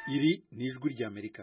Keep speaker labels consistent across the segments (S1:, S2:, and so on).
S1: iri ni ijwi ry'amerika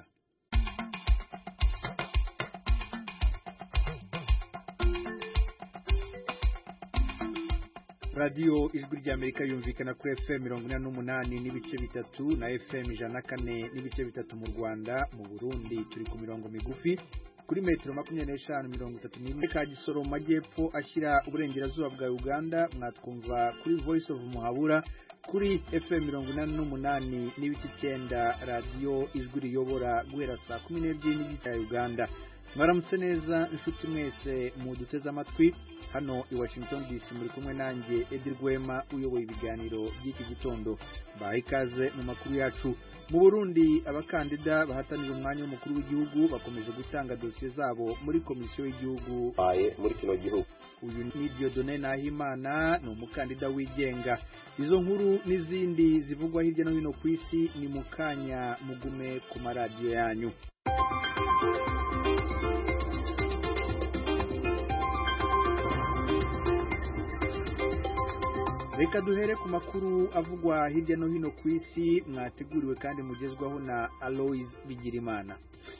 S1: radiyo ijwi ry'amerika yumvikana kuri fm mirongo ine n'umunani n'ibice bitatu na fm ijana na kane n'ibice bitatu mu rwanda mu burundi turi ku mirongo migufi kuri metero makumyabiri n'eshanu mirongo itatu n'imwe ka gisoro mu majyepfo ashyira uburengerazuba bwa uganda mwatwumva kuri voice of muhabura kuri fm mirongo inani n'umunani n'ibice icyenda radiyo ijwi riyobora guhera saa kumi n'ebyiri n'igice ya uganda mwaramutse neza inshuti mwese muduteze amatwi hano i washington dc muri kumwe nanjye edi rwema uyoboye ibiganiro by'iki gitondo baha ikaze mu makuru yacu mu burundi abakandida bahatanira umwanya w'umukuru w'igihugu bakomeje gutanga dosiye zabo muri komisiyo y'igihugu
S2: muri kino gihugu
S1: uyu ni diodone nahimana ni umukandida wigenga izo nkuru n'izindi zivugwa hirya no hino ku isi ni mu kanya mugume ku maradiyo yanyu reka duhere ku makuru avugwa hirya no hino ku isi mwateguriwe kandi mugezwaho na aloise bigirimana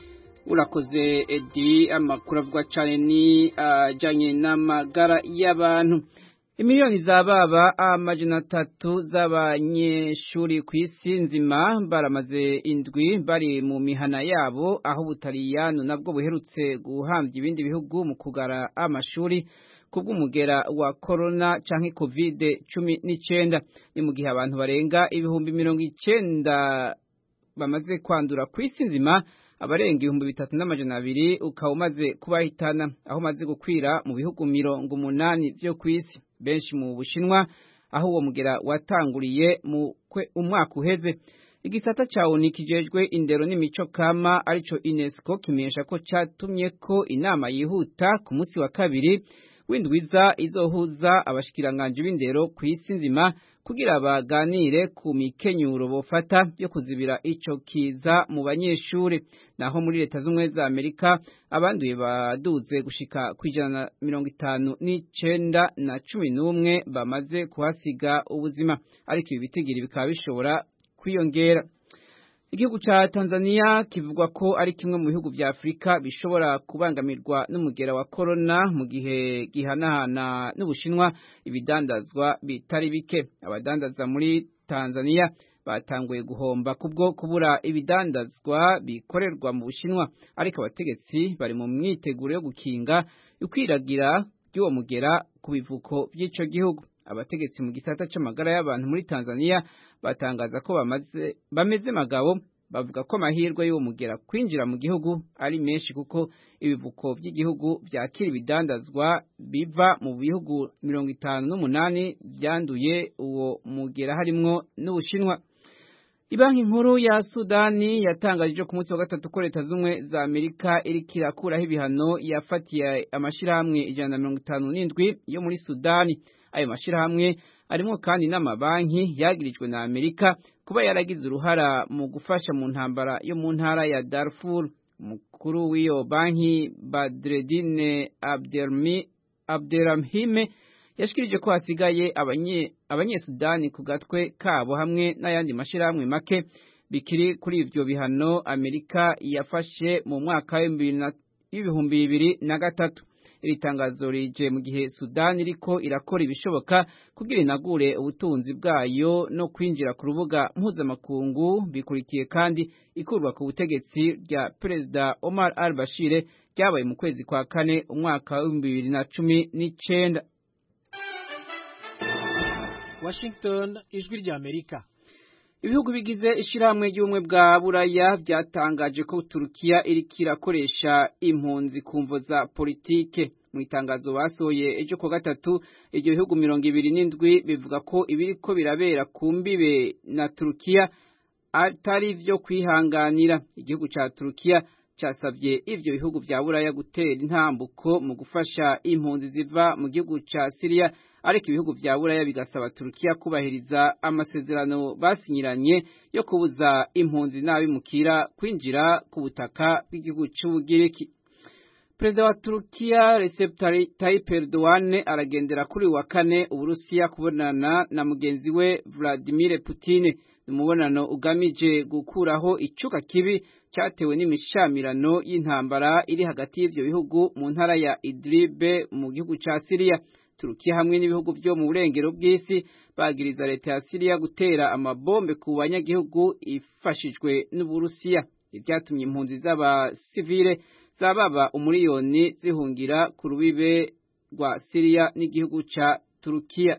S3: urakoze edi amakuru avuga cyane ni ajyanye n'amagara y'abantu imiliyoni za baba amajana atatu z'abanyeshuri ku isi nzima baramaze indwi bari mu mihana yabo aho ubutaliyano nabwo buherutse guhambya ibindi bihugu mu kugara amashuri kubw'umugera wa corona canke covid cumi n'icenda ni mu gihe abantu barenga ibihumbi mirongo icenda bamaze kwandura ku isi nzima abarenga ibihumbi bitatu n'amajana abiri ukaba umaze kubahitana aho umaze gukwira mu bihugu mirongo umunani vyo ku isi benshi mu bushinwa aho uwo mugera watanguriye mu umwaka uheze igisata ca ONU kijejwe indero n'imico kama arico UNESCO kimenyesha ko catumye ko inama yihuta ku musi wa kabiri windwiza izohuza abashikiranganje b'indero ku isi nzima kugira baganire ku mikenyuro bofata yo kuzibira ico kiza mu banyeshuri naho muri leta z'umwe za Amerika abanduye baduze gushika kwijana mirongo itanu n'icenda na cumi n'umwe bamaze kuhasiga ubuzima ariko ibi bitigiri bikaba bishobora kwiyongera igihugu ca Tanzania kivugwa ko ari kimwe mu bihugu vya Afrika bishobora kubangamirwa n'umugera wa corona mu gihe gihanahana n'Ubushinwa ibidandazwa bitari bike abadandaza muri Tanzania batanguye guhomba kubwo kubura ibidandazwa bikorerwa mu Bushinwa ariko abategetsi bari mu myiteguro yo gukinga ukwiragira ry'uwo mugera ku bivuko by'ico gihugu abategetsi mu gisata c'amagara y'abantu muri Tanzania batangaza ko bamaze bameze magabo bavuga ko amahirwe y'uwo mugera kwinjira mu gihugu ari menshi kuko ibivuko by'igihugu byakira ibidandazwa biva mu bihugu mirongo itanu n'umunani byanduye uwo mugera harimwo n'Ubushinwa Ibanki nkuru ya Sudani yatangaje ku munsi wa gatatu ko leta z'umwe za Amerika iriko irakuraho ibihano yafatiye amashirahamwe ijana na mirongo itanu n'indwi yo muri Sudani ayo mashirahamwe arimo kandi n'amabanki yagirijwe na Amerika kuba yaragize uruhara mu gufasha mu ntambara yo mu ntara ya Darfur umukuru w'iyo banki Badreddine Abdelmi Abdelrahime yashikirije ko hasigaye abanye abanyesudani ku gatwe kabo hamwe n'ayandi mashirahamwe make bikiri kuri ivyo bihano Amerika yafashe mu mwaka w'ibihumbi bibiri na gatatu iri tangazo rije mu gihe Sudani iriko irakora ibishoboka kugira inagure ubutunzi bwayo no kwinjira ku rubuga mpuzamakungu bikurikiye kandi ikurwa ku butegetsi rya Perezida Omar al-Bashir ryabaye mu kwezi kwa kane umwaka w'ibihumbi bibiri na cumi n'icenda
S4: Washington ijwi rya Amerika
S3: Ibihugu bigize ishirahamwe ry'ubumwe bwa Buraya byatangaje ko Turukiya iriko irakoresha impunzi kumvo za politike mu itangazo basohoye ejo ku gatatu iryo bihugu mirongo ibiri n'indwi bivuga ko ibiriko birabera ku mbibe na Turukiya atari vyo kwihanganira igihugu ca Turukiya casavye ivyo bihugu vya Buraya gutera intambuko mu gufasha impunzi ziva mu gihugu ca Syria ariko ibihugu vya Buraya bigasaba Turukiya kubahiriza amasezerano basinyiranye yo kubuza impunzi n'abimukira kwinjira ku butaka bw'igihugu c'Ubugiriki perezida wa turukiya Recep Tayyip Erdogan aragendera kuri wa kane uburusiya kubonana na mugenzi we Vladimir Putin ni umubonano ugamije gukuraho icuka kibi cyatewe n'imishamirano y'intambara iri hagati y'ivyo bihugu mu ntara ya Idlib mu gihugu ca Syria Turukiya hamwe n'ibihugu byo mu burengero bw'isi bagiriza leta ya Syria gutera amabombe ku banyagihugu ifashijwe n'Uburusiya ibyatumye impunzi z'abasivile zababa umuriyoni zihungira ku rubibe rwa Syria n'igihugu ca Turukiya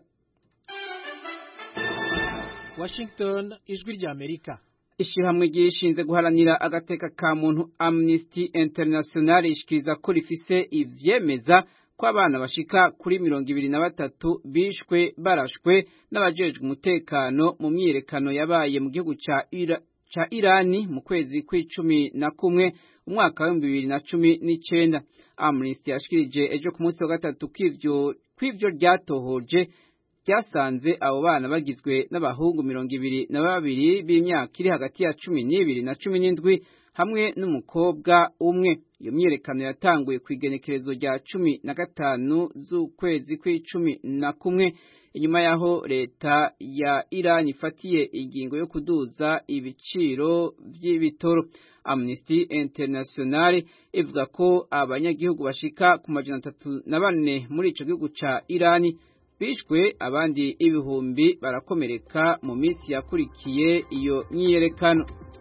S4: Washington ijwi rya Amerika
S3: Ishirahamwe ryishinze guharanira agateka ka muntu Amnesty International ishikiriza ko rifise ivyemeza ko abana bashika kuri mirongo ibiri na batatu bishwe barashwe n'abajejwe umutekano mu myiyerekano yabaye mu gihugu ca Ira ca Irani mu kwezi kw'icumi na kumwe umwaka wa bibiri na cumi n'icenda Amnesty yashikirije ejo ku munsi wa gatatu kw'ivyo kw'ivyo ryatohoje ryasanze abo bana bagizwe n'abahungu mirongo ibiri na babiri b'imyaka iri hagati ya cumi n'ibiri na cumi n'indwi hamwe n'umukobwa umwe iyo myiyerekano yatanguye ku igenekerezo rya cumi na gatanu z'ukwezi kw'icumi na kumwe inyuma y'aho leta ya Iran ifatiye ingingo yo kuduza ibiciro by'ibitoro Amnesty International ivuga ko abanyagihugu bashika ku majana atatu na bane muri ico gihugu ca Iran bishwe abandi ibihumbi barakomereka mu minsi yakurikiye iyo myiyerekano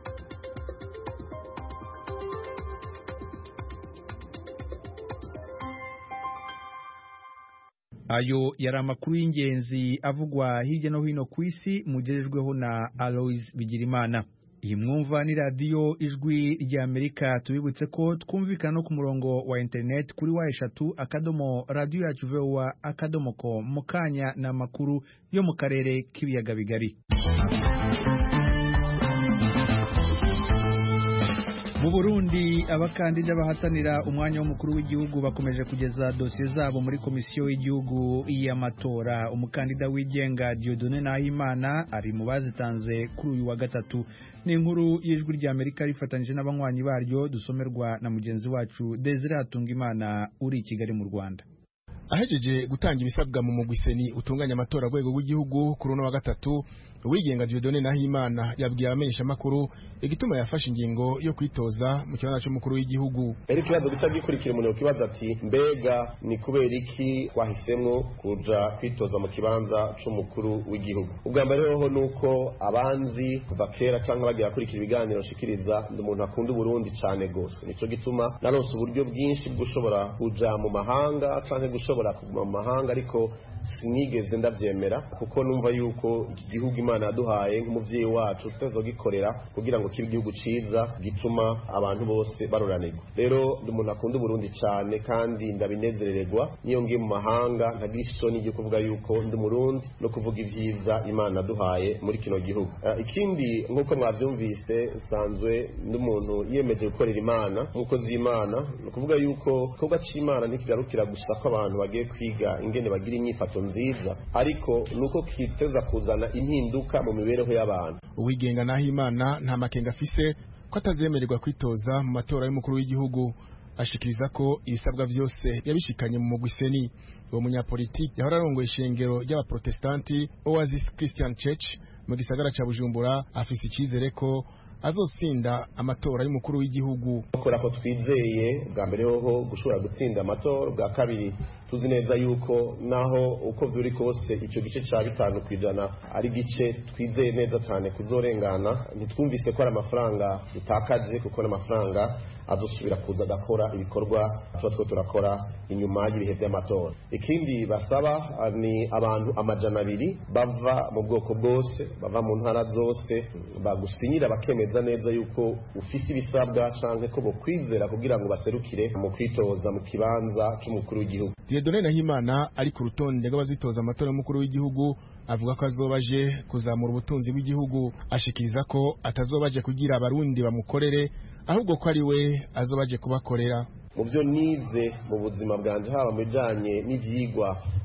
S1: ayo yari amakuru y'ingenzi avugwa hirya no hino ku isi mugejejweho na Alois Bigirimana iyi mwumva ni radiyo ijwi rya Amerika tubibutse ko twumvikana no ku murongo wa internet kuri wa eshatu akadomo radiyo yacu vowa akadomo ko mu kanya ni amakuru yo mu karere k'ibiyaga bigari mu Burundi abakandida bahatanira umwanya w'umukuru w'igihugu bakomeje kugeza dosiye zabo muri komisiyo y'igihugu y'amatora umukandida wigenga Dieudonne Nahimana ari mu bazitanze kuri uyu wa gatatu ni inkuru y'ijwi rya Amerika rifatanyije n'abanywanyi baryo dusomerwa na mugenzi wacu Desire Hatungimana uri i Kigali mu Rwanda
S2: ahejeje gutanga ibisabwa mu mugwiseni utunganya amatora rwego rw'igihugu kuri uno wa gatatu uwigenga Dieudonne Nahimana yabwiye abamenyesha makuru igituma yafashe ingingo yo kwitoza mu kibanza cy'umukuru w'igihugu
S5: rero ikibazo gica gikurikira umuntu yokibaza ati mbega ni kubera iki twahisemo kuja kwitoza mu kibanza c'umukuru w'igihugu ubwa mbere hoho nuko abanzi kuva kera canke bagiye bakurikira ibiganiro nshikiriza ndi umuntu akunda uburundi cane gose nico gituma naronse uburyo bwinshi bw'ushobora kuja mu mahanga canke gushobora kuguma mu mahanga ariko sinigeze ndavyemera kuko numva yuko iki gihugu imana yaduhaye nk'umuvyeyi wacu tutazogikorera kugira ngo kibe igihugu ciza gituma abantu bose baroranirwa rero ndi umuntu akunda uburundi cane kandi ndabinezerererwa niyo ngiye mu mahanga ntagira isoni ryo kuvuga yuko ndi umurundi no kuvuga ivyiza imana yaduhaye muri kino gihugu uh, ikindi nk'uko mwavyumvise nsanzwe ndi umuntu yiyemeje gukorera imana nk'umukozi w'imana ni ukuvuga yuko igikorwa c'imana ntikigarukira gusa ko abantu bagiye kwiga ingene bagira inyifato nziza ariko nuko kiteza kuzana impinduka mu mibereho y'abantu
S2: uwigenga Nahimana nta makenga afise ko atazemererwa kwitoza mu matora y'umukuru w'igihugu ashikiriza ko ibisabwa vyose yabishikanye mu mugwiseni uwo munyapolitiki yahora arongoye ishengero ry'abaprotestanti Oasis Christian Church mu gisagara ca Bujumbura afise icizere ko azotsinda amatora y'umukuru w'igihugu
S5: kubera ko twizeye bwa mbere hoho gushobora gutsinda amatora bwa kabiri tuzi neza yuko naho uko biri kose icyo gice cya bitanu ku ijana ari gice twizeye neza cyane kuzorengana ntitwumvise ko ari amafaranga dutakaje kuko n'amafaranga azosubira kuza agakora ibikorwa tuba two turakora inyuma y'ibihe by'amatora ikindi basaba ni abantu amajana abiri bava mu bwoko bwose bava mu ntara zose bagusinyira bakemeza neza yuko ufise ibisabwa canke ko bokwizera kugira ngo baserukire mu kwitoza mu kibanza c'umukuru w'igihugu
S2: Dieudonne Nahimana ari ku rutonde rw'abazitoza amatora y'umukuru w'igihugu avuga ko azobaje kuzamura ubutunzi bw'igihugu ashikiriza ko atazobaje kugira abarundi bamukorere ahubwo ko ari we azobaje kubakorera
S5: mu byo nize mu buzima bwanje haba mu bijanye n'ivyigwa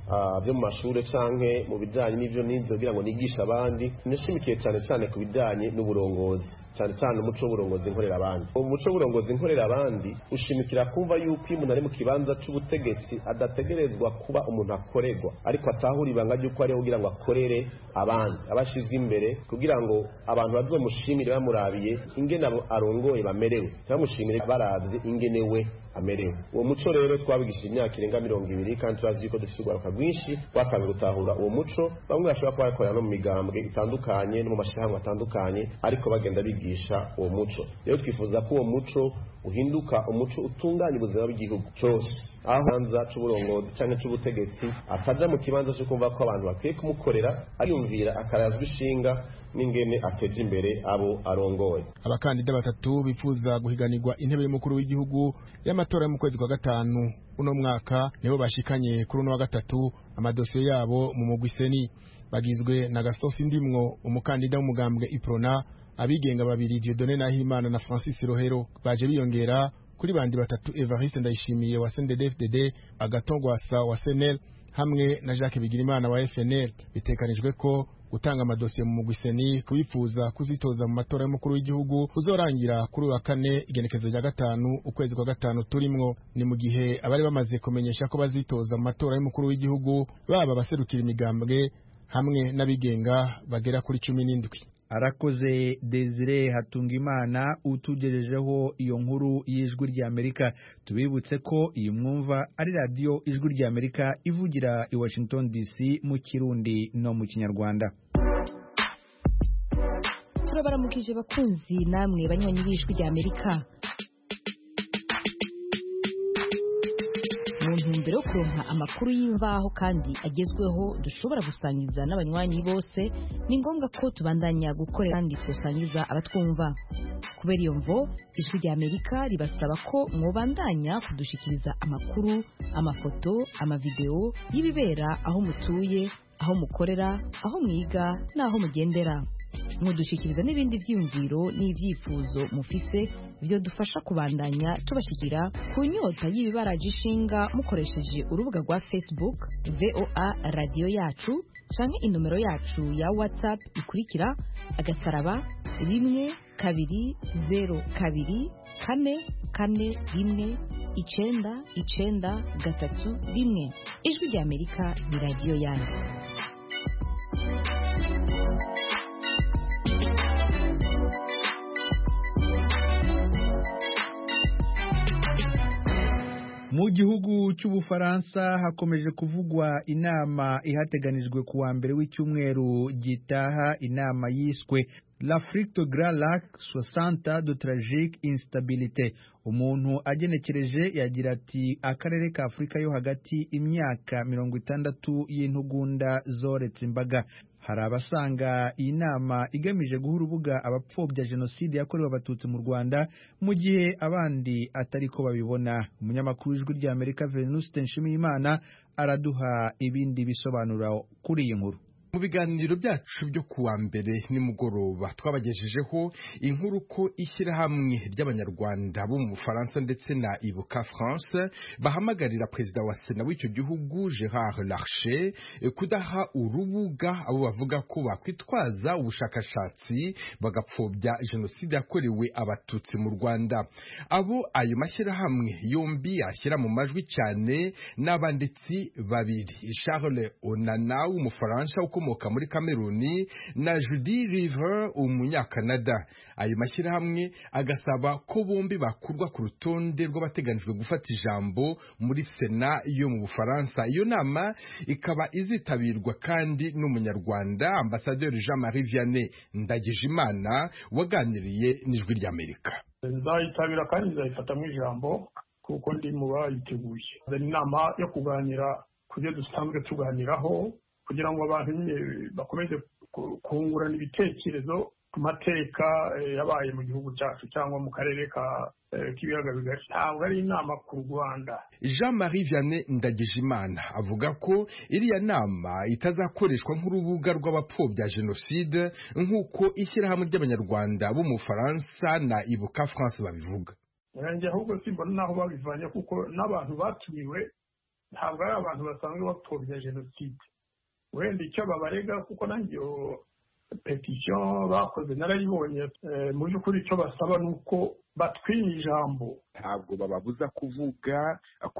S5: byo mu mashuri canke mu bijanye n'ivyo nize kugira ngo nigishe abandi nishimikiye cyane cyane ku bijanye n'uburongozi cyane cyane umuco w'uburongozi nkorera abandi umuco w'uburongozi nkorera abandi ushimikira kumva yuko iyo umuntu ari mu kibanza c'ubutegetsi adategerezwa kuba umuntu akorerwa ariko atahura ibanga ry'uko ariho kugira ngo akorere abandi abashizwe imbere kugira ngo abantu bazomushimire bamurabiye ingene arongoye bamerewe ntibamushimire baravye ingene we amerewe uwo muco rero twabigishije imyaka irenga mirongo ibiri kandi turazi yuko dufite urwaruka rwinshi rwatangiye gutahura uwo muco bamwe bashobora kuba bakorera no mu migambwe itandukanye no mu mashyirahamwe atandukanye ariko bagenda bigisha uwo muco rero twifuza ko uwo muco uhinduka umuco utunganya ubuzima bw'igihugu cyose aho ikibanza c'uburongozi cyangwa c'ubutegetsi ataja mu kibanza cyo kumva ko abantu bakwiye kumukorera ariyumvira akarazwa ishinga n'ingene ateje imbere abo arongoye
S2: abakandida batatu bifuza guhiganirwa intebe y'umukuru w'igihugu y'amatora yo mu kwezi kwa gatanu uno mwaka nibo bashikanye kuri uno wa gatatu amadosiye yabo mu mugwi seni bagizwe na gasosi ndimwo umukandida w'umugambwe iprona abigenga babiri Dieudonné Nahimana na Francis Rohero baje biyongera kuri bandi batatu Evariste Ndayishimiye wa CNDD-FDD Agatongwasa wa SNL hamwe na Jacques Bigirimana wa FNL bitekanijwe ko gutanga amadosiye mu mugwiseni kubifuza kuzitoza mu matora y'umukuru w'igihugu uzorangira kuri wa kane igenekezo rya gatanu ukwezi kwa gatanu turimwo ni mu gihe abari bamaze kumenyesha ko bazitoza mu matora y'umukuru w'igihugu baba abaserukira imigambwe hamwe n'abigenga bagera kuri cumi n'indwi
S1: arakoze Desire Hatungimana utugejejeho iyo nkuru y'ijwi ry'Amerika tubibutse ko iyi mwumva ari radiyo ijwi ry'Amerika ivugira i Washington DC mu Kirundi no mu Kinyarwanda
S6: turabaramukije bakunzi namwe banywanyi b'ijwi ry'Amerika mu ntumbero yo kuronka amakuru y'imvaho kandi agezweho dushobora gusangiza n'abanywanyi bose ni ngombwa ko tubandanya gukorera kandi tusangiza abatwumva kubera iyo mvo ijwi rya amerika ribasaba ko mwobandanya kudushikiriza amakuru amafoto amavideo y'ibibera aho mutuye aho mukorera aho mwiga n'aho mugendera mudushikiriza n'ibindi byiyumviro n'ibyifuzo mufise byo dufasha kubandanya tubashikira ku nyota y'ibibaraje ishinga mukoresheje urubuga rwa facebook voa radiyo yacu canke inomero yacu ya whatsapp ikurikira agasaraba rimwe kabiri zero kabiri kane kane rimwe icenda icenda gatatu rimwe ijwi rya amerika ni radiyo yanyu
S1: mu gihugu cy'ubufaransa hakomeje kuvugwa inama ihateganijwe ku wa mbere w'icyumweru gitaha inama yiswe l'Afrique de Grand Lac 60 de tragique instabilité umuntu agenekereje yagira ati akarere ka Afurika yo hagati imyaka mirongo itandatu y'intugunda zoretse imbaga hari abasanga iyi nama igamije guha urubuga abapfobya jenoside yakorewe abatutsi mu rwanda mu gihe abandi atari ko babibona umunyamakuru w'ijwi ry'amerika venuste nshimiyimana araduha ibindi bisobanuro kuri iyi nkuru
S7: mu biganiro byacu byo kuwa mbere nimugoroba twabagejejeho inkuru ko ishyirahamwe ry'abanyarwanda bo mu bufaransa ndetse na ibuka france bahamagarira perezida wa sena w'icyo gihugu gerard larcher kudaha urubuga abo bavuga ko bakwitwaza ubushakashatsi bagapfobya jenoside yakorewe abatutsi mu rwanda abo ayo mashyirahamwe yombi ashyira mu majwi cyane n'abanditsi babiri charles onana w'umufaransa ukomoka muri kameruni na judy river umunyakanada ayo mashyirahamwe agasaba ko bombi bakurwa ku rutonde rw'abateganijwe gufata ijambo muri sena yo mu bufaransa iyo nama ikaba izitabirwa kandi n'umunyarwanda ambasaderi jean marie vianney ndagijimana waganiriye n'ijwi ry'amerika
S8: nzayitabira kandi nzayifatamo ijambo kuko ndi mu bayiteguye ni inama yo kuganira ku byo dusanzwe tuganiraho kugira ngo abantu nyine bakomeze kungurana ibitekerezo ku mateka yabaye mu gihugu cyacu cyangwa mu karere k'ibiyaga bigari ntabwo ari inama ku rwanda
S7: jean marie vianney ndagijimana avuga ko iriya nama itazakoreshwa nk'urubuga rw'abapfobya jenoside nk'uko ishyirahamwe ry'abanyarwanda bo mu bufaransa na ibuka france babivuga
S8: nanjye ahubwo simbona n'aho babivanye kuko n'abantu batumiwe ntabwo ari abantu basanzwe bapfobya jenoside wenda icyo babarega kuko nanjye iyo petisiyo bakoze narayibonye mu by'ukuri icyo basaba ni uko batwinya ijambo
S9: ntabwo bababuza kuvuga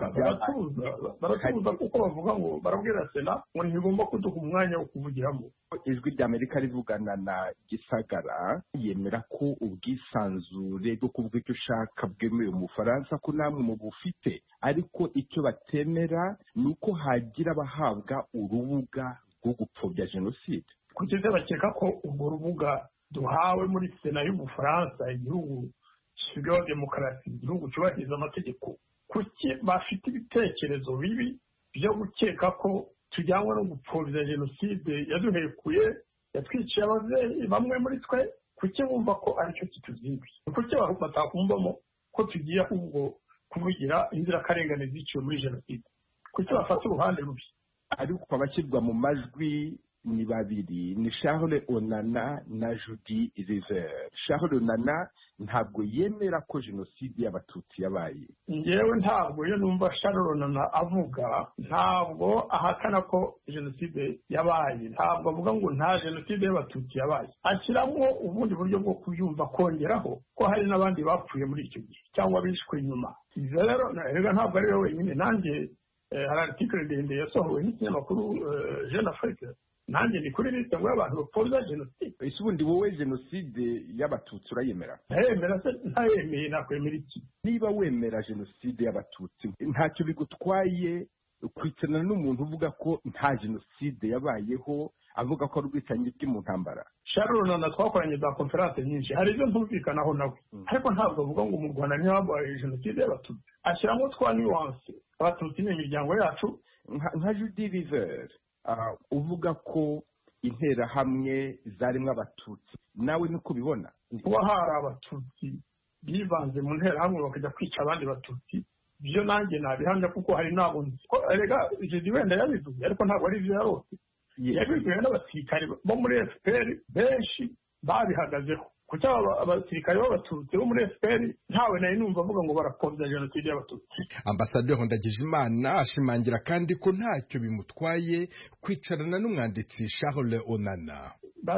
S8: baratubuza kuko bavuga ngo barabwira sena ngo ntibigomba kuduha umwanya wo kuvugiramo
S9: ijwi rya amerika rivugana na gisagara yemera ko ubwisanzure bwo kuvuga icyo ushaka bwemewe mu bufaransa ko namwe mu bufite ariko icyo batemera ni uko hagira abahabwa urubuga rwo gupfobya jenoside
S8: kugeza bakeka ko urwo rubuga duhawe muri sena y'ubufaransa igihugu gishyirwaho demokarasi igihugu cyubahiriza amategeko kuki bafite ibitekerezo bibi byo gukeka ko tujyanwa no gupfobya jenoside yaduhekuye yatwiciye ababyeyi bamwe muri twe kuki bumva ko aricyo kituzinduye kuki batakumvamo ko tugiye ahubwo kuvugira inzirakarengane ziciwe muri jenoside kuki bafata uruhande rubi
S9: ariko abashyirwa mu majwi ni babiri ni Charles onana na judy river Charles onana ntabwo yemera ko jenoside y'abatutsi yabaye
S8: ngewe ntabwo iyo numva Charles onana avuga ntabwo ahakana ko jenoside yabaye ntabwo avuga ngo nta jenoside y'abatutsi yabaye ashyiramo ubundi buryo bwo kubyumva kongeraho ko hari n'abandi bapfuye muri icyo gihe cyangwa bishwe inyuma rero rero ntabwo ari we wenyine nanjye hari aritikire ndende yasohowe n'ikinyamakuru jeune afrique nanjye ni kuri liste ngo y'abantu bapfobya jenoside
S9: ese ubundi wowe jenoside y'abatutsi urayemera
S8: ntayemera se ntayemeye nakwemera iki
S9: niba wemera jenoside y'abatutsi ntacyo bigutwaye kwicarana n'umuntu uvuga ko nta jenoside yabayeho avuga ko ari ubwicanyi bwe mu ntambara
S8: sharon na twakoranye za konferanse nyinshi hari ibyo ntumvikanaho nawe ariko ntabwo avuga ngo mu rwanda ntihabaye jenoside y'abatutsi ashyiramo twa nuwanse abatutsi ni imiryango yacu
S9: nka judy river uvuga ko interahamwe zarimo abatutsi nawe niko ubibona
S8: kuba hari abatutsi bivanze mu nterahamwe bakajya kwica abandi batutsi byo nanjye nabihamya kuko hari ntabwo nzi ko rega jedi wenda yabivuze ariko ntabwo ari ibyo yarose yabibwiwe n'abasirikare bo muri fpr benshi babihagazeho kuko abasirikare b'abatutsi bo muri fpr ntawe nari numva avuga ngo barapfobya jenoside y'abatutsi
S7: ambasaderi ndagijimana ashimangira kandi ko ntacyo bimutwaye kwicarana n'umwanditsi charles onana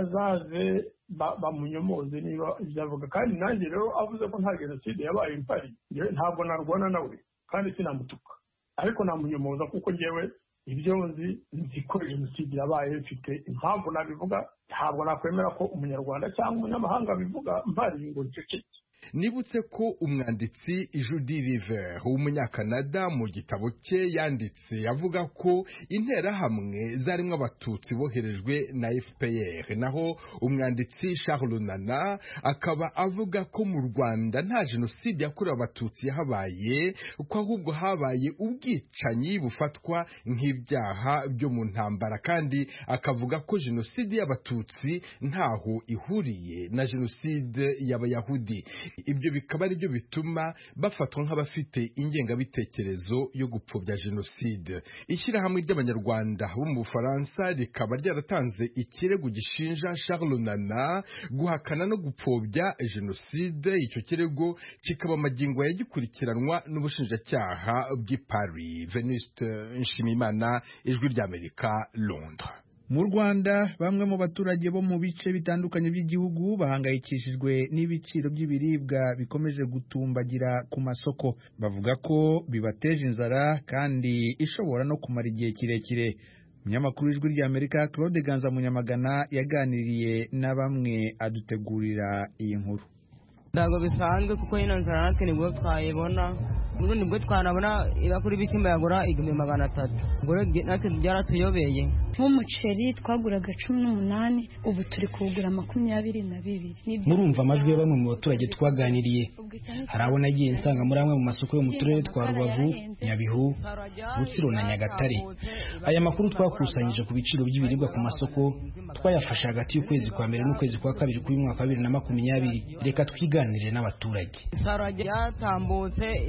S8: bazaze bamunyomoze niba ibyo avuga kandi nanjye rero avuze ko nta jenoside yabaye impari ntabwo narwana nawe kandi sinamutuka ariko namunyomoza kuko ngewe ibyo nzi nzi ko jenoside yabaye mfite impamvu nabivuga ntabwo nakwemera ko umunyarwanda cyangwa umunyamahanga bivuga mpari ngo nceceke
S7: nibutse ko umwanditsi judy river w'umunyakanada mu gitabo cye yanditse avuga ko interahamwe zarimo abatutsi boherejwe na fpr naho umwanditsi charles nana akaba avuga ko mu rwanda nta jenoside yakorewe abatutsi yahabaye ko ahubwo habaye ubwicanyi bufatwa nk'ibyaha byo mu ntambara kandi akavuga ko jenoside y'abatutsi ntaho ihuriye na jenoside y'abayahudi ibyo bikaba ari byo bituma bafatwa nk'abafite ingengabitekerezo yo gupfobya jenoside ishyirahamwe ry'abanyarwanda bo mu bufaransa rikaba ryaratanze ikirego gishinja charles nana guhakana no gupfobya jenoside icyo kirego kikaba amagingo yagikurikiranwa n'ubushinjacyaha bw'i paris venuste nshimimana ijwi ry'amerika londres
S1: mu rwanda bamwe mu baturage bo mu bice bitandukanye by'igihugu bahangayikishijwe n'ibiciro by'ibiribwa bikomeje gutumbagira ku masoko bavuga ko bibateje inzara kandi ishobora no kumara igihe kirekire umunyamakuru w'ijwi ry'amerika claude ganza munyamagana yaganiriye na bamwe adutegurira iyi nkuru
S10: ntabwo bisanzwe kuko ino nzara natwe nibwo twayibona ubu nibwo twanabona ibakuru ibishyimbo yagura igihumbi magana atatu ubwo natwe byaratuyobeye
S11: nk'umuceri twaguraga cumi n'umunani ubu turi kuwugura makumyabiri na bibiri
S12: murumva amajwi ya bamwe mu baturage twaganiriye hari abo nagiye nsanga muri amwe mu masoko yo mu turere twa rubavu nyabihu rutsiro na nyagatare aya makuru twakusanyije ku biciro by'ibiribwa ku masoko twayafashe hagati y'ukwezi kwa mbere n'ukwezi kwa kabiri k'uyu mwaka wa bibiri na makumyabiri reka twiganirire n'abaturage
S10: isaro ryatambutse ibakuru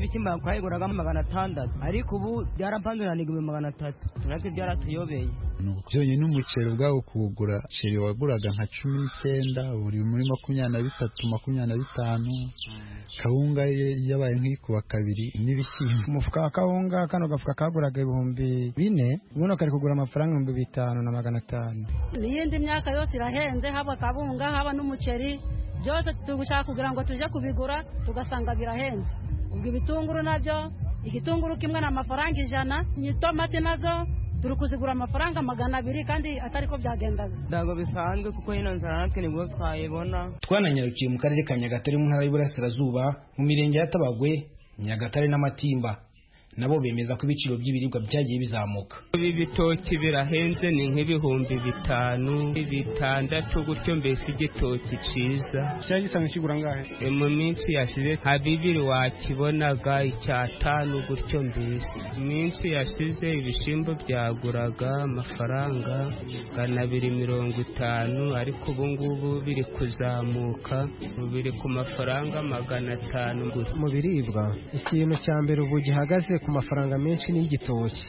S10: ibishyimbo twayiguragamo magana atandatu ariko ubu byarapanze na igihumbi magana atatu natwe byaratuyobeye
S13: byonyine umuceri ubwawo kuwugura umuceri waguraga nka cumi n'icyenda buri muri makumyabiri na bitatu makumyabiri na bitanu kawunga yabaye nk'ikuba kabiri n'ibishyimbo
S14: umufuka wa kawunga kano gafuka kaguraga ibihumbi bine ubundi kari kugura amafaranga ibihumbi bitanu na magana atanu
S15: n'iyindi myaka yose irahenze haba kawunga haba n'umuceri byose turi gushaka kugira ngo tujye kubigura tugasanga birahenze ubwo ibitunguru nabyo igitunguru kimwe ni amafaranga ijana itomati nazo turi kuzigura amafaranga magana abiri kandi atari ko byagendaga
S10: ntabwo bisanzwe kuko ino nzara natwe nibwo twayibona
S12: twananyarukiye mu karere ka nyagatare mu ntara y'uburasirazuba mu mirenge ya tabagwe nyagatare n'amatimba nabo bemeza ko ibiciro by'ibiribwa byagiye bizamuka
S16: ibi bitoki birahenze ni nk'ibihumbi bitanu bitandatu gutyo mbese igitoki cyiza
S14: cyari gisanzwe kigura angahe
S16: mu minsi yashize nka bibiri wakibonaga icyatanu gutyo mbese iminsi yashize ibishyimbo byaguraga amafaranga magana abiri mirongo itanu ariko ubu ngubu biri kuzamuka biri ku mafaranga magana atanu
S14: mu biribwa ikintu cya mbere ubu gihagaze ku mafaranga menshi ni igitoki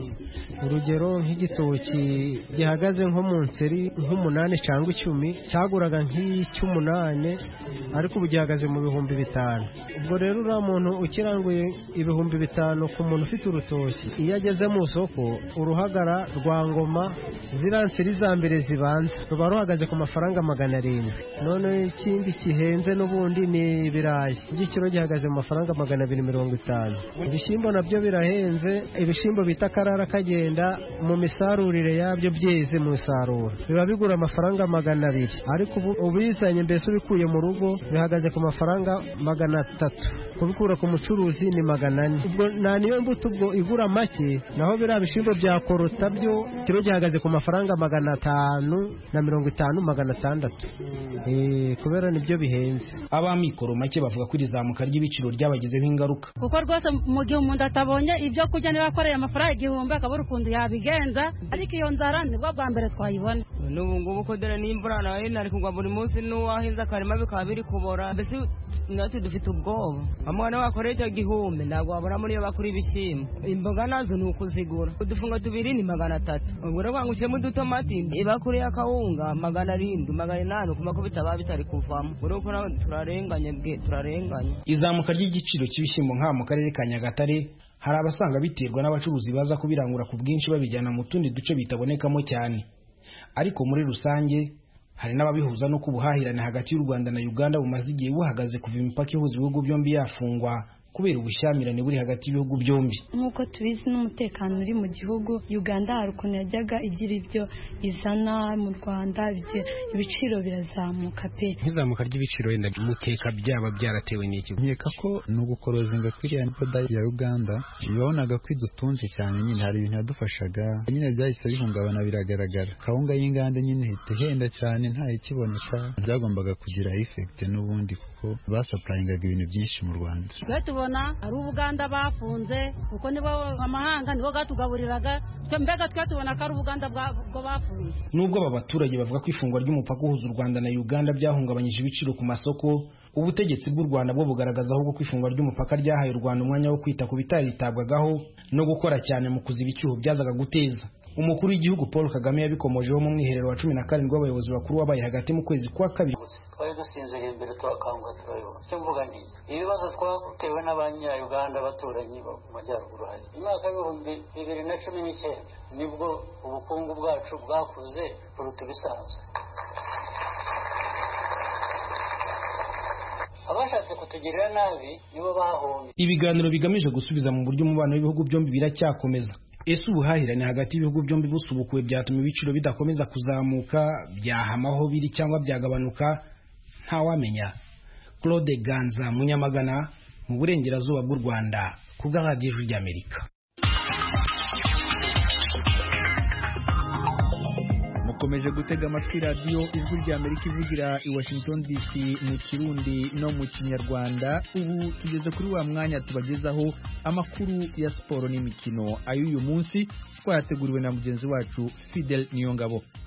S14: urugero nk'igitoki gihagaze nko mu nseri nk'umunani cyangwa icumi cyaguraga nk'icy'umunani ariko ubu gihagaze mu bihumbi bitanu ubwo rero uriya muntu ukiranguye ibihumbi bitanu ku muntu ufite urutoki iyo ageze mu isoko uruhagara rwa ngoma ziriya nseri za mbere zibanza ruba ruhagaze ku mafaranga magana arindwi none ikindi kihenze n'ubundi ni ibirayi igiciro gihagaze mu mafaranga magana abiri mirongo itanu ibishyimbo nabyo birahenze ibishyimbo bita karara kagenda mu misarurire yabyo byeze mu isarura biba bigura amafaranga magana abiri ariko ubu ubizanye mbese ubikuye mu rugo bihagaze ku mafaranga magana atatu kubikura ku mucuruzi ni magana ane ubwo nta niyo mbuto ubwo igura make naho biriya bishyimbo bya korota byo kiro gihagaze ku mafaranga magana atanu na mirongo itanu magana atandatu kubera nibyo bihenze
S12: abamikoro make bavuga ko iri zamuka ry'ibiciro ryabagizeho ingaruka
S15: kuko rwose mu gihe umuntu atabonye ibyo kurya niba akoreye amafaranga igihumbi akabura ukuntu yabigenza ariko iyo nzara nibwo bwa mbere twayibona
S10: n'ubu ngubu ko dore n'imvura nayo nari kugwa buri munsi n'uwahinze akarima bikaba biri kubora mbese natwe dufite ubwoba amwana wakoreye icyo gihumbi ntabwo wabura muri iyo bakura ibishyimbo imboga nazo ni ukuzigura udufunga tubiri ni magana atatu ubwo rero ngo ushyiremo udutomati ibakuri y'akawunga magana arindwi magana inani kuma ko bitaba bitari kuvamo ureko nawe turarenganye bwe turarenganye
S12: izamuka ry'igiciro cy'ibishyimbo nk'aha mu karere ka nyagatare hari abasanga biterwa n'abacuruzi baza kubirangura ku bwinshi babijyana mu tundi duce bitabonekamo cyane ariko muri rusange hari n'ababihuza no ubuhahirane hagati y'u Rwanda na Uganda bumaze igihe buhagaze kuva imipaka ihuza ibihugu byombi yafungwa kubera ubushyamirane buri hagati y'ibihugu byombi
S11: nk'uko tubizi n'umutekano uri mu gihugu uganda hari ukuntu yajyaga igira ibyo izana mu rwanda ibiciro birazamuka pe
S17: nk'izamuka ry'ibiciro wenda mukeka byaba byaratewe n'iki
S13: nkeka ko ni ugukorozinga kw'iriya boda ya uganda babonaga ko idutunze cyane nyine hari ibintu yadufashaga nyine byahise bihungabana biragaragara kawunga y'inganda nyine ihita ihenda cyane ikiboneka byagombaga kugira efekite n'ubundi kuko basapurayingaga ibintu byinshi mu rwanda
S15: tubona ari ubuganda bafunze kuko nibo amahanga nibo bwatugaburiraga mbega twe tubona ko ari ubuganda bwo bafunze
S12: nubwo aba baturage bavuga ko ifungwa ry'umupaka uhuza u rwanda na uganda byahungabanyije ibiciro ku masoko ubutegetsi bw'u rwanda bwo bugaragaza ahubwo ko ifungwa ry'umupaka ryahaye u rwanda umwanya wo kwita ku bitaritabwagaho no gukora cyane mu kuziba icyuho byazaga guteza umukuru w'igihugu paul kagame yabikomojeho mu mwiherero wa cumi na karindwi w'abayobozi bakuru wabaye hagati mu kwezi kwa kabiri
S18: twari dusinziriye imbere turakanguka turabibona icyo mvuga ni ibibazo twatewe n'abanyayuganda abaturanyi mu majyaruguru hari imyaka y'ibihumbi bibiri na cumi n'icyenda nibwo ubukungu bwacu bwakuze kuruta ibisanzwe abashatse kutugirira nabi nibo bahombye
S12: ibiganiro bigamije gusubiza mu buryo umubano w'ibihugu byombi biracyakomeza ese ubuhahirane hagati y'ibihugu byombi busubukuwe byatuma ibiciro bidakomeza kuzamuka byahamaho biri cyangwa byagabanuka ntawamenya claude ganza munyamagana mu burengerazuba bw'u rwanda ku bwa radiyo ijwi ry'amerika
S1: mukomeje gutega amatwi radiyo ijwi ry'amerika ivugira i washington dc mu kirundi no mu kinyarwanda ubu tugeze kuri wa mwanya tubagezaho amakuru ya siporo n'imikino ay'uyu munsi twayateguriwe na mugenzi wacu fidel niyongabo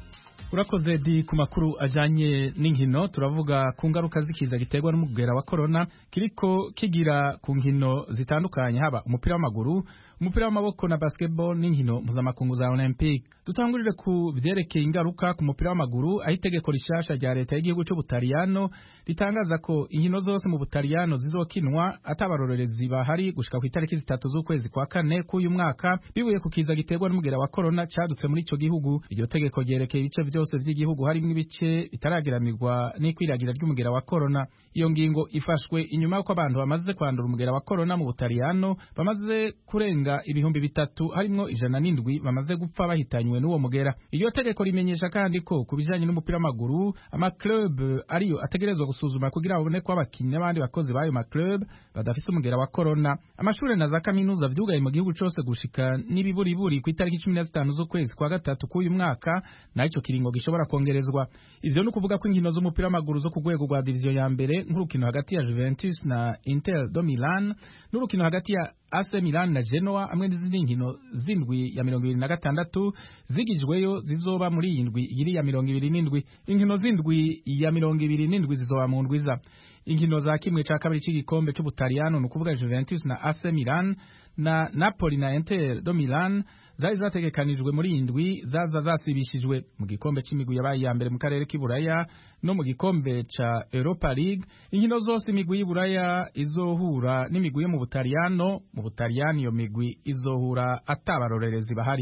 S19: urakoze di ku makuru ajanye n'inkino turavuga ku ngaruka z'ikiza giterwa n'umugera wa corona kiriko kigira ku nkino zitandukanye haba umupira w'amaguru umupira w'amaboko na basketball n'inkino mpuzamakungu za olympique dutangurire ku vyerekeye ingaruka ku mupira w'amaguru aho itegeko rishasha rya leta y'igihugu c'ubutaliyano ritangaza ko inkino zose mu butaliyano zizokinwa atabarorerezi bahari gushika ku itariki zitatu z'ukwezi kwa kane k'uyu mwaka bibuye ku kiza giterwa n'umugera wa corona cadutse muri ico gihugu iryo tegeko ryerekeye ibice vyose vy'igihugu harimwo ibice bitaragiramirwa n'ikwiragira ry'umugera wa corona iyo ngingo ifashwe inyuma y'uko abantu bamaze kwandura umugera wa corona mu butaliyano bamaze kurenga ibihumbi bitatu harimwo ijana n'indwi bamaze gupfa bahitanywe n'uwo mugera iryo tegeko rimenyesha kandi ko ku bijanye n'umupira w'amaguru amaclub ariyo ategerezwa gusuzuma kugira babone ko abakinnyi n'abandi bakozi b'ayo maclub badafise umugera wa corona amashure na za kaminuza vyugaye mu gihugu cose gushika n'ibiburiburi ku itariki cumi na zitanu z'ukwezi kwa gatatu k'uyu mwaka naho ico kiringo gishobora kongerezwa ivyo ni ukuvuga ko inkino z'umupira w'amaguru zo ku rwego rwa diviziyo ya mbere nk'urukino hagati ya Juventus na Inter do Milan n'urukino hagati ya AC Milan na Genoa hamwe n'izindi nkino zindwi ya mirongo ibiri na gatandatu zigijweyo zizoba muri iyi ndwi iri ya mirongo ibiri n'indwi inkino zindwi ya mirongo ibiri n'indwi zizoba mu ndwiza inkino za kimwe ca kabiri c'igikombe c'ubutaliyano ni ukuvuga Juventus na AC Milan na Napoli na Inter do Milan zari zategekanijwe muri iyi ndwi zaza zasibishijwe mu gikombe c'imigwi yabaye iya mbere mu karere k'iburaya no mu gikombe ca Europa League inkino zose imigwi y'iburaya izohura n'imigwi yo mu butaliyano mu butaliyano iyo migwi izohura atabarorerezi bahari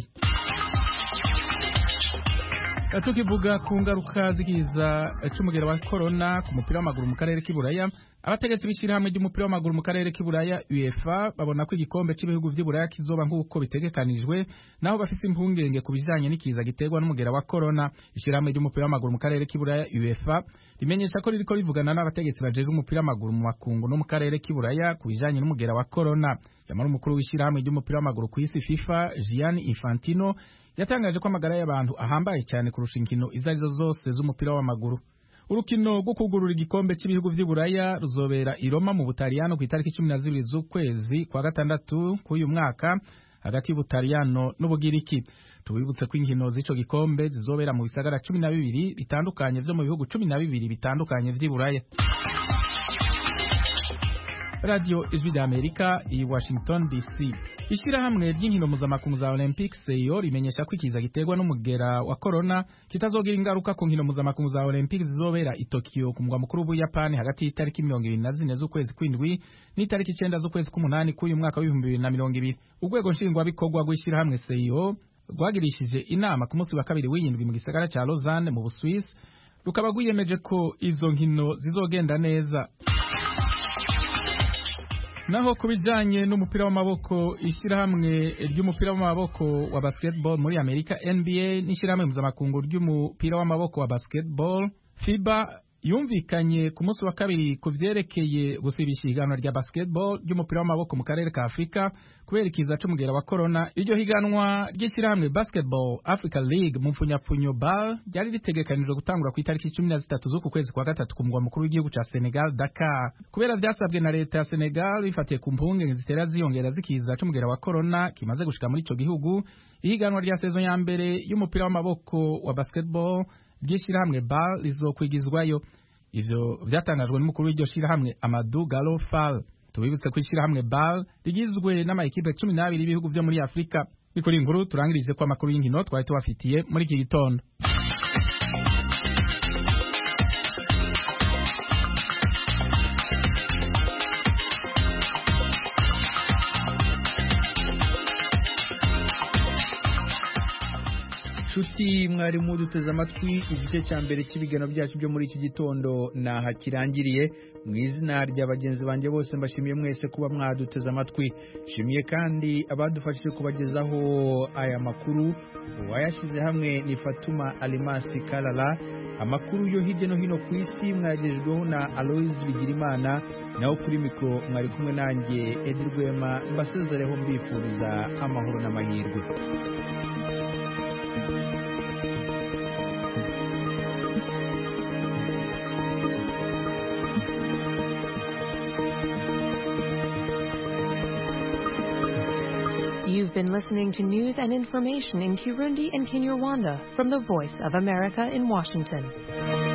S19: tukivuga ku ngaruka z'ikiza c'umugera wa corona ku mupira w'amaguru mu karere k'iburaya abategetsi b'ishyirahamwe ry'umupira w'amaguru mu karere k'iburaya UEFA babona ko igikombe cy'ibihugu vy'iburaya kizoba nk'uko bitegekanijwe naho bafite impungenge ku bijanye n'ikiza giterwa n'umugera wa corona ishyirahamwe ry'umupira w'amaguru mu karere k'iburaya UEFA rimenyesha ko ririko rivugana n'abategetsi bajejwe umupira w'amaguru mu makungu no mu karere k'iburaya ku bijanye n'umugera wa corona yamara umukuru w'ishyirahamwe ry'umupira w'amaguru ku isi FIFA Gianni Infantino yatangaje ko amagara y'abantu ahambaye cyane kurusha inkino izo arizo zose z'umupira w'amaguru urukino rwo kugurura igikombe cy'ibihugu vy'iburaya ruzobera i Roma mu Butaliyano ku itariki cumi na zibiri z'ukwezi kwa gatandatu k'uyu mwaka hagati y'Ubutaliyano n'Ubugiriki tubibutse ko inkino z'ico gikombe zizobera mu bisagara cumi na bibiri bitandukanye vyo mu bihugu cumi na bibiri bitandukanye vy'iburaya radio ijwi ry'amerika i washington dc ishyirahamwe ry'inkino mpuzamakungu za olympics seyo rimenyesha ko ikiza giterwa n'umugera wa corona kitazogira ingaruka ku nkino mpuzamakungu za olympics zizobera i tokyo ku mugwa mukuru w'ubuyapani hagati y'itariki mirongo ibiri na zine z'ukwezi kw'indwi n'itariki icenda z'ukwezi k'umunani k'uyu mwaka w'ibihumbi bibiri na mirongo ibiri urwego nshingwabikorwa rw'ishyirahamwe seyo rwagirishije inama ku munsi wa kabiri w'iyindwi mu gisagara ca lausanne mu buswisi rukaba rwiyemeje ko izo nkino zizogenda neza naho ku bijyanye n'umupira w'amaboko ishyirahamwe ry'umupira w'amaboko wa basketball muri amerika nba n'ishyirahamwe mpuzamakungu ry'umupira w'amaboko wa basketball fiba yumvikanye ku munsi wa kabiri ku vyerekeye gusibisha ihiganwa rya basketball ry'umupira w'amaboko mu karere ka afurika kubera ikiza c'umugera wa corona iryo higanwa ry'ishyirahamwe basketball africa league mu mpfunyapfunyo bal ryari ritegekanijwe gutangura ku itariki cumi na zitatu z'uku kwezi kwa gatatu ku mugwa mukuru w'igihugu ca senegal dakar kubera vyasabwe na leta ya senegal bifatiye ku mpungenge zitera ziyongera z'ikiza c'umugera wa corona kimaze gushika muri ico gihugu ihiganwa rya sezo ya mbere y'umupira w'amaboko wa basketball ry'ishyirahamwe bal rizokwigizwayo ivyo vyatangajwe n'umukuru w'iryo shirahamwe Amadou Gallo Fall tubibutse ko ishyirahamwe bal rigizwe n'amayikipe cumi n'abiri y'ibihugu vyo muri afurika bikora inkuru turangirije ko amakuru y'inkino twari tubafitiye muri iki gitondo
S1: nshuti mwarimu duteze amatwi igice cya mbere cy'ibiganiro byacu byo muri iki gitondo naha kirangiriye mu izina rya bagenzi banjye bose mbashimiye mwese kuba mwaduteze amatwi nshimiye kandi abadufashije kubagezaho aya makuru uwayashyize hamwe ni fatuma alimasi karara amakuru yo hirya no hino ku isi mwagejejweho na aloyizi bigirimana naho kuri mikoro mwari kumwe nanjye edi rwema mbasezereho mbifuriza amahoro n'amahirwe
S6: You
S20: You've been listening to news and information in Kirundi and Kinyarwanda from the Voice of America in Washington.